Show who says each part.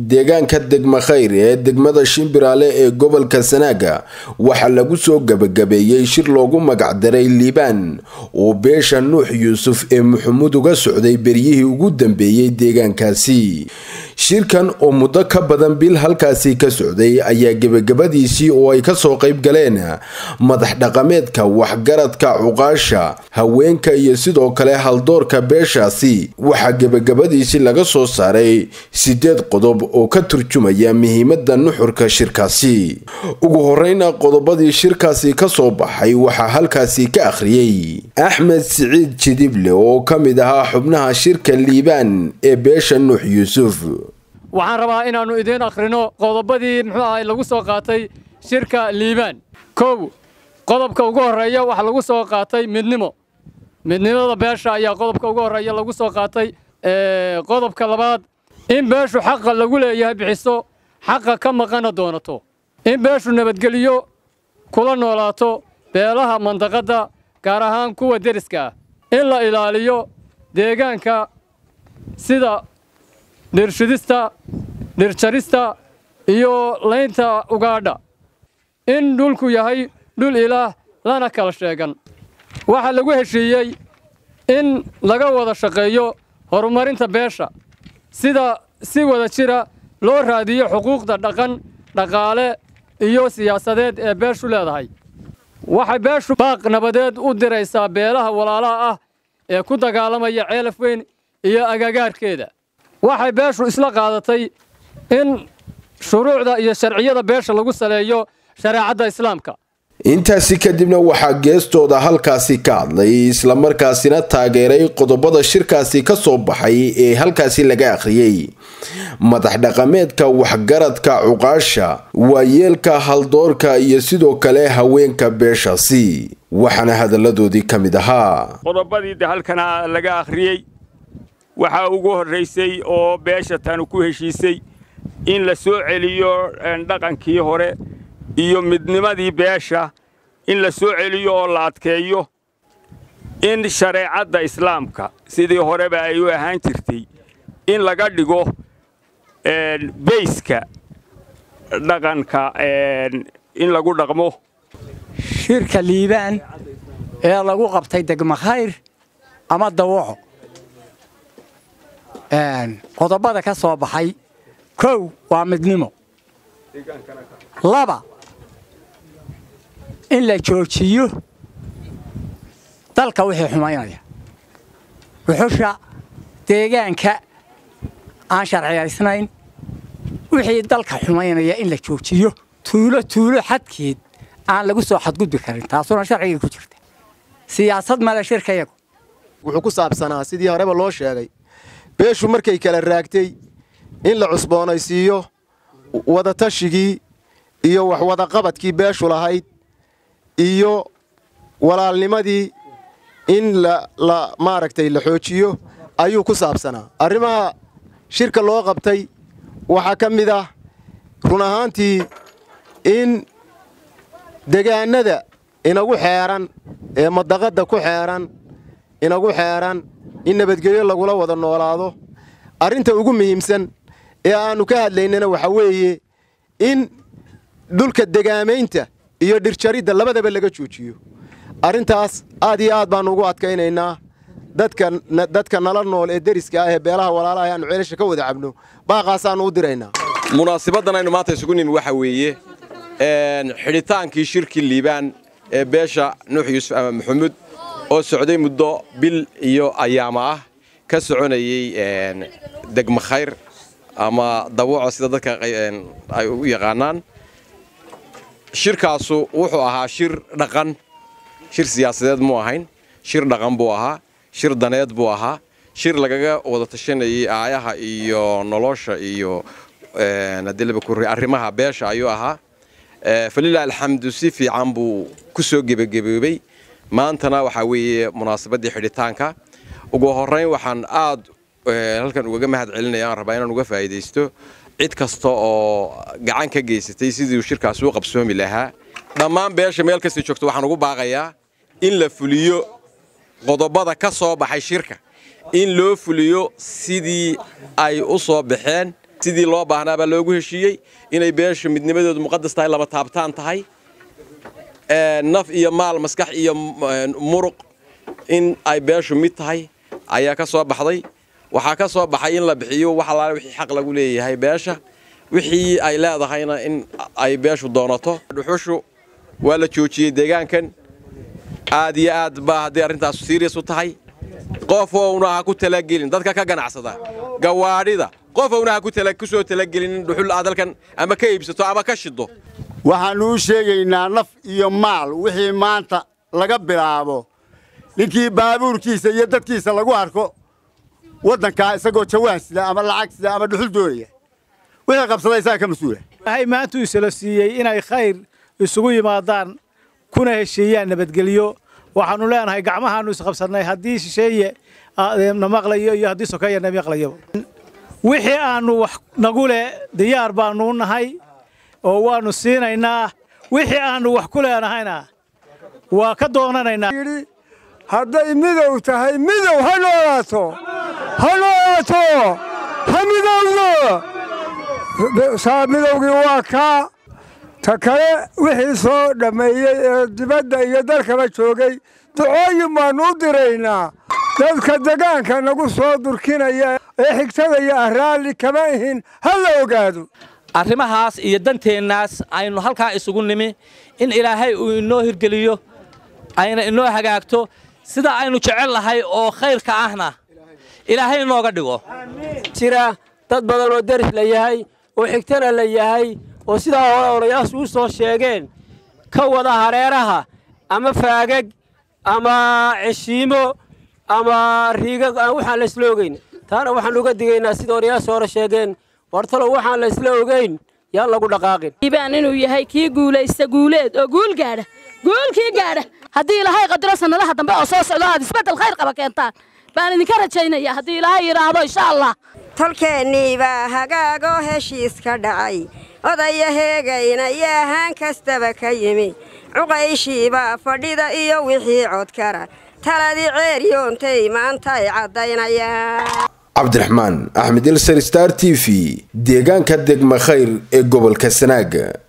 Speaker 1: deegaanka degma khayr ee degmada shimbiraale ee gobolka sanaaga waxaa lagu soo gabagabeeyey shir loogu magacdaray liibaan oo beesha nuux yuusuf ee maxamuud uga socday beryihii ugu dambeeyey deegaankaasi shirkan oo muddo ka badan bil halkaasi ka socday ayaa gebagabadiisii oo ay kasoo qayb galeen madax dhaqameedka waxgaradka cuqaasha haweenka iyo sidoo kale haldoorka beeshaasi waxaa gebagabadiisii laga soo saaray sideed qodob oo ka turjumaya muhiimada nuxurka shirkaasi ugu horeyna qodobadii shirkaasi kasoo baxay waxaa halkaasi ka akhriyey axmed siciid jidible oo ka mid ahaa xubnaha shirka liibaan ee beesha nuux yuusuf
Speaker 2: waxaan rabaa inaannu idiin akhrino qodobadii muxuu ahay lagu soo qaatay shirka liibaan kow qodobka ugu horreeya waxaa lagu soo qaatay midnimo midnimada beesha ayaa qodobka ugu horreeya lagu soo qaatay qodobka labaad in beeshu xaqa lagu leeyahay bixiso xaqa ka maqana doonato in beeshu nabadgeliyo kula noolaato beelaha mandaqadda gaar ahaan kuwa deriska ah in la ilaaliyo deegaanka sida dhirshidista dhirjarista iyo laynta ugaadha in dhulku yahay dhul ilaah lana kala sheegan waxaa lagu heshiiyey in laga wada shaqeeyo horumarinta beesha sida si wada jira loo raadiyo xuquuqda dhaqan dhaqaale iyo siyaasadeed ee beeshu leedahay waxay beeshu baaq nabadeed u diraysaa beelaha walaalaha ah ee ku dagaalamaya ceelaf weyn iyo agagaarkeeda waxay beeshu isla qaadatay in shuruucda iyo sharciyada beesha lagu saleeyo shareecadda islaamka
Speaker 1: intaasi kadibna waxaa geestooda halkaasi ka hadlay islamarkaasina taageeray qodobada shirkaasi ka soo baxay ee halkaasi laga akhriyey madax dhaqameedka waxgaradka cuqaasha waayeelka haldoorka iyo sidoo kale haweenka beeshaasi waxaana hadalladoodii ka mid ahaa
Speaker 3: qodobadii de halkana laga akhriyey waxaa ugu horraysay oo beesha tanu ku heshiisay in la soo celiyo dhaqankii hore iyo midnimadii beesha in la soo celiyo oo la adkeeyo in shareecadda islaamka sidii horeba ay u ahaan jirtay in laga dhigo beyska dhaqanka in lagu dhaqmo
Speaker 4: shirka liibaan ee lagu qabtay degma khayr ama dawaco qodobada ka soo baxay kow waa midnimo laba in la joojiyo dalka wixii xumaynaya wuxusha deegaanka aan sharciyaysnayn wixii dalka xumaynaya in la joojiyo tuulo tuulo xadkeed aan lagu soo xadgudbi karin taasuna sharcigii ku jirta siyaasad male shirkayagu
Speaker 5: wuxuu ku saabsanaa sidii horeba loo sheegay beeshu markay kala raagtay in la cusboonaysiiyo wadatashigii iyo waxwadaqabadkii beeshu lahayd iyo walaalnimadii in la maaragtay la xoojiyo ayuu ku saabsanaa arrimaha shirka loo qabtay waxaa ka mid ah run ahaantii in degaannada inagu xeeran ee madaqadda ku xeeran inagu xeeran in nabadgelyo lagula wada noolaado arrinta ugu muhiimsan ee aannu ka hadlaynana waxaa weeye in dhulka degaamaynta iyo dhirjaridda labadaba laga joojiyo arrintaas aad iyo aad baannu ugu adkaynaynaa dadka nala nool ee deriska ah ee beelaha walaalaha aanu ceelasha ka wada cabno baaqaasaannu u diraynaa
Speaker 6: munaasibaddan aynu maanta isugu nimi waxa weeye xidhitaankii shirkii liibaan ee beesha nuux yuusuf ama maxamuud oo socday muddo bil iyo ayaama ah ka soconayey degma khayr ama dawaco sida dadka ay u yaqaanaan shirkaasu wuxuu ahaa shir dhaqan shir siyaasadeed muu ahayn shir dhaqan buu ahaa shir daneed buu ahaa shir lagaga wada tashanayey aayaha iyo nolosha iyo arrimaha beesha ayuu ahaa falilah alxamdu si fiican buu ku soo gebagaboobey maantana waxaa weeye munaasabaddii xidhitaanka ugu horrayn waxaan aad halkan ugaga mahad celinaya aan rabaa inaan uga faa'iidaysto cid kasta oo gacan ka geysatay sidii shirkaasi u qabsoomi lahaa dhammaan beesha meel kasta joogto waxaan ugu baaqayaa in la fuliyo qodobada ka soo baxay shirka in loo fuliyo sidii ay u soo baxeen sidii loo baahnaa baa loogu heshiiyey inay beesha midnimadoodu muqadas tahay lama taabtaan tahay naf iyo maal maskax iyo muruq in ay beeshu mid tahay ayaa ka soo baxday waxaa ka soo baxay in la bixiyo wax allaale wixii xaq lagu leeyahay beesha wixii ay leedahayna in ay beeshu doonato dhuxushu waa la joojiyey deegaankan aad iyo aad baa hadday arrintaasu serias u tahay qof ouna ha ku talagelin dadka ka ganacsada gawaadhida qof ouna ha ku soo talagelin in dhuxul aad halkan ama ka iibsato ama ka shido
Speaker 7: waxaannu u sheegaynaa naf iyo maal wixii maanta laga bilaabo ninkii baabuurkiisa iyo dadkiisa lagu arko waddankaa isagoo jawaan sida ama lacag sida ama dhuxul doonaya wixii qabsaday isaga ka mas-uula
Speaker 8: waxay maanta isla siiyey inay khayr isugu yimaadaan kuna heshiiyaan nabadgelyo waxaannu leenahay gacmahaannu isqabsannay haddii shisheeye na maqlayo iyo haddii sokeeya na maqlayaba wixii aannu wax nagu leh diyaar baannu nahay oo waannu siinaynaa wixii aannu wax ku leenahayna waa ka doonanaynaa
Speaker 9: hadday midow tahay midow ha noolaato ha noolaato ha midowdo saa midowgii waa kaa ta kale wixii soo dhammeeyey ee dibadda iyo dalkaba joogay ducooyin baannu u diraynaa dadka degaanka nagu soo durkinaya ee xigtada iyo ah raalli kama ihin ha la ogaado
Speaker 10: arrimahaas iyo danteennaas aynu halkaa isugu nimi in ilaahay uu inoo hirgeliyo ayna inoo hagaagto sida aynu jecel lahay oo khayrka ahna ilaahay inooga dhigo
Speaker 11: jira dad badan oo deris la yahay oo xigtana la yahay oo sidaa hore odayaashu u soo sheegeen ka wada hareeraha ama faagag ama ceshiimo ama riigag aan waxaan la isla ogeyn taana waxaan uga digaynaa sida odayaashu hore sheegeen wartalow waxaan la isla ogeyn yaan lagu dhaqaaqin
Speaker 12: ibaan inuu yahay kii guulaysta guuleed oo guul gaadha guulkii gaadha haddii ilaahay qadiro sannadaha dambe oo soo socdo aad isbeddel khayr qaba keentaan baan idinka rajaynaya haddii ilaahay yidhaahdo insha allah
Speaker 13: tolkeennii baa hagaagoo heshiiska dhacay odaya heegayna iyo ahaan kastaba ka yimi cuqayshiibaa fadhida iyo wixii codkara taladii ceeryoontay maantay caddaynayaan
Speaker 1: cabdiraxmaan axmed ilsar star t v deegaanka degma khayr ee gobolka sanaaga